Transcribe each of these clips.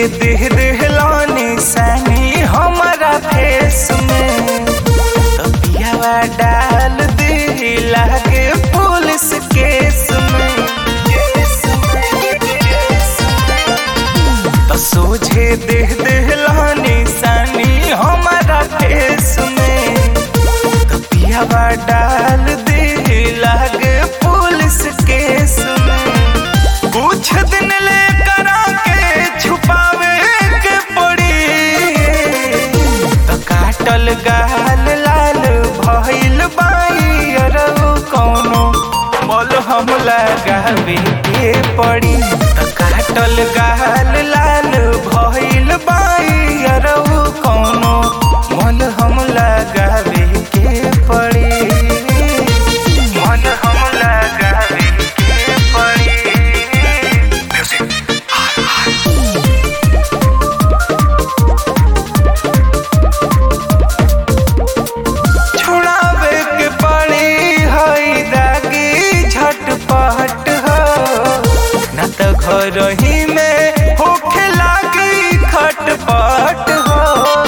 देह देहलानी सनी हमारा फेस में तबियावा डाल दे लागे पुलिस केस में तो सोझे देह देहलानी सनी हमारा फेस में तबियावा डाल दे लागे पुलिस केस में कुछ दिन ले करा के छुपावे के पड़ी तो काटल गाल लाल भइल बाई अरउ कौनो मोल हम लगावे के पड़ी तो काटल गाल लाल भइल बाई अरउ कौनो मोल हम लगावे के पड़ी मोल हम लगावे के पड़ी छोड़ावे के पड़ी हई दागी झटपट हो न त घर ही में होखे लागी खटपट हो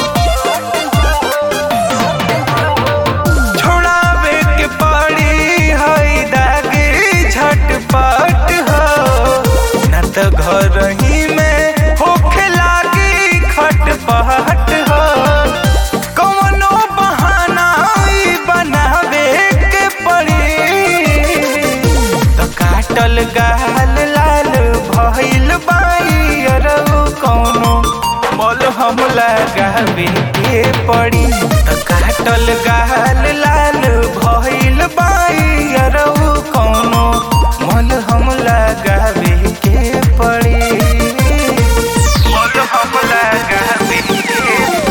छोड़ावे के पड़ी हई दागी झटपट हो न त घर ही में होखे लागी खटपट हो कौनो बहाना ई बनावे के पड़ी तो काटल गाल लाल भइल बाई अरउ कौनो मोल हम लगावे के पड़ी तो काटल गाल लाल भइल बाई अरउ कौनो मोल हम लगावे के पड़ी मोल हम लगावे के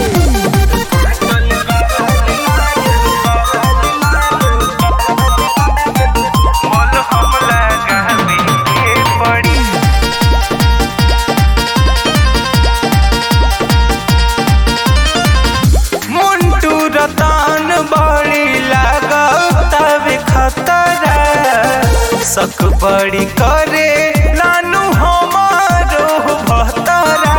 मोल हम लगावे के पड़ी मुंटू रतान बड़ी लागतावे खतरा सक बड़ी करे नानू हमारो भतरा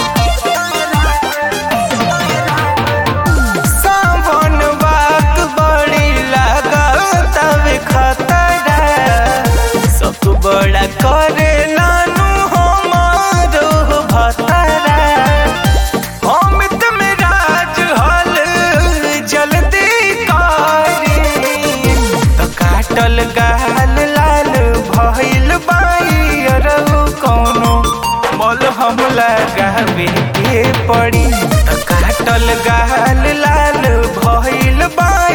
सावन बात बड़ी लागतावे खतरा सक बड़ा करे नानू हमारो भतरा अमित में राज हल जल्दी कारी तो काटल गाल लाल भइल बाई अरउ कौनो मोल हम लगावे के पड़ी तो काटल गाल लाल भइल बाई